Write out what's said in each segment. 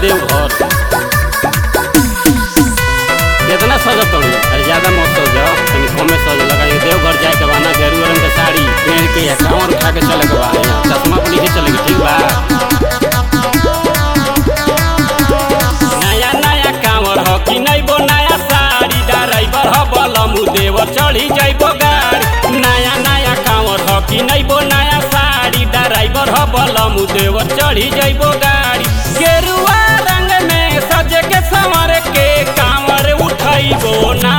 देवघर कितना सजत तोड़ी अरे ज्यादा मत सज तनी कमे सज लगा ये देवघर जाए के बाना गेरुआ रंग के साड़ी पहन के या कांवर उठा के चले के बा यहाँ चश्मा पहन के चले के ठीक बा नया नया कांवर हो कि नैबो नया साड़ी ड्राइवर हो बलमु देवर चढ़ी जाइबो गाड़ी नया नया कांवर हो कि नैबो नया साड़ी ड्राइवर हो बलमु देवर चढ़ी जाइबो गाड़ी गेरुआ रंग में सजे के संवर के कांवर उठैबो ना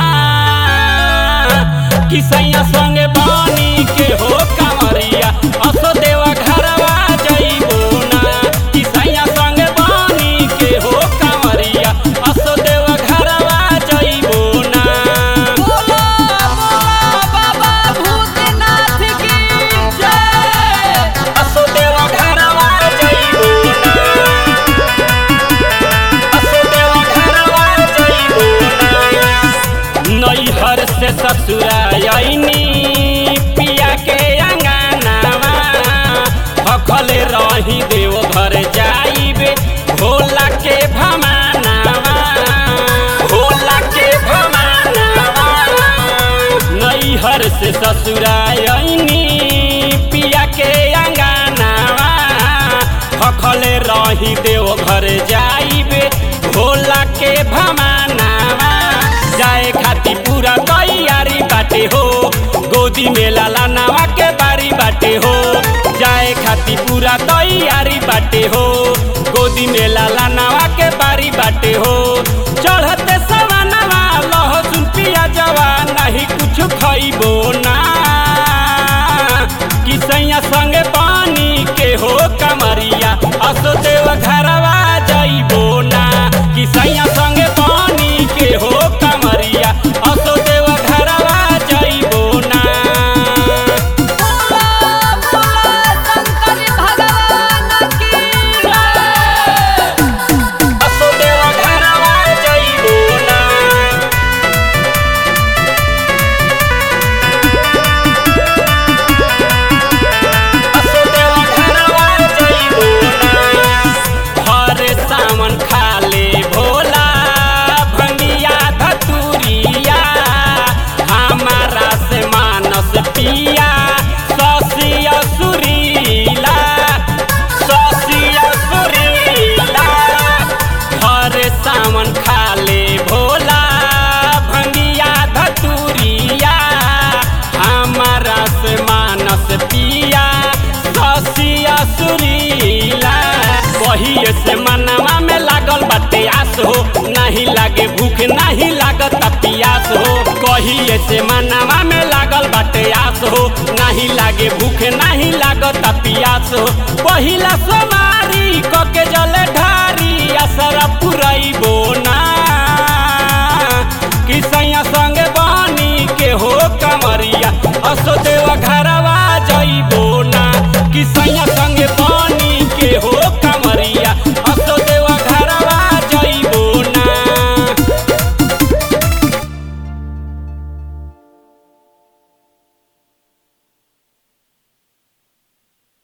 किसैया संगे बानी के हो कांवरिया असो देवा घरवा जइबो ना किसैया संगे बानी के हो कांवरिया असो देवा घरवा जइबो ना बोलो बोलो बाबा भूतनाथ की जय असो देवा घरवा जइबो ना असो देवा घरवा जइबो ना नैहर से ससुरायनी पिया के अंगनावा भखले रही देव घर जाइबे भोला के भमानावा भोला के भमानावा नैहर से ससुरायनी पिया के अंगनावा भखले रही देव घर जाइबे भोला के भमानावा जाए खाती पूरा तैयारी बाटे हो गोदी में लाला नावा के बारी बाटे हो जाए खाती पूरा तैयारी बाटे हो गोदी में लाला नावा के बारी बाटे हो चढ़ते सवानवा लहसुन पिया जवा नहीं कुछ खइबो ना किसैया संगे पानी के हो कमरिया असो देव घरवा जइबो ना किसैया संगे पानी के हो कमरिया असो देव घरवा जइबो ना बोलो बोलो शंकर भगवान की जय असो देव घरवा जइबो ना असो देव घरवा जइबो ना हर सावन खाले भोला भंगिया धतुरिया हमारा से मानस पिया ससिया सुरीला ससिया सुरीला हर सावन खाले भोला भंगिया धतुरिया हमारा से मानस पिया ससिया सुरीला कहिए से मनवा में लागल बाटे आस हो नहीं लागे भूख नहीं लागत पियास हो कहिए से मनवा में लागल बाटे आस हो नहीं लागे भूख नहीं लागत पियास हो पहिला सोमारी कके जले ढारी असर पुरैबो